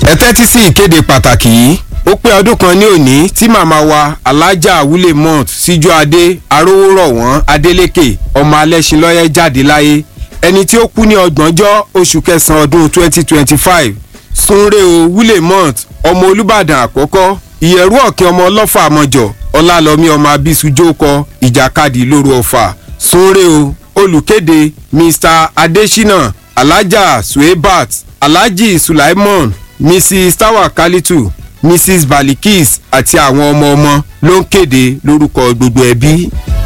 ẹ tẹ́tí sí ìkéde pàtàkì yìí ó pé ọdún kan ní òní tí màmá wa alájà wúlé mont síjú adé arówórọ̀ wọ́n adélékè ọmọ alẹ́sìnlọ́yẹ́ jáde láyé ẹni tí ó kú ní ọgbọ̀njọ́ oṣù kẹsàn-án ọdún 2025 sunre o wúlé mont ọmọ olùbàdàn àkọ́kọ́ ìyẹ̀rú ọ̀kẹ́ ọmọ ọlọ́fà àmọ́jọ ọlálọ́mí ọmọ abisujókọ ìjàkadì lóru ọ̀fà sunre o olùkéde mr adesina alhaja suebat alhaji sulaimon mrs tawakalitu mrs balikis àti àwọn ọmọ ọmọ ló ń kéde lórúkọ gbogbo ẹbí.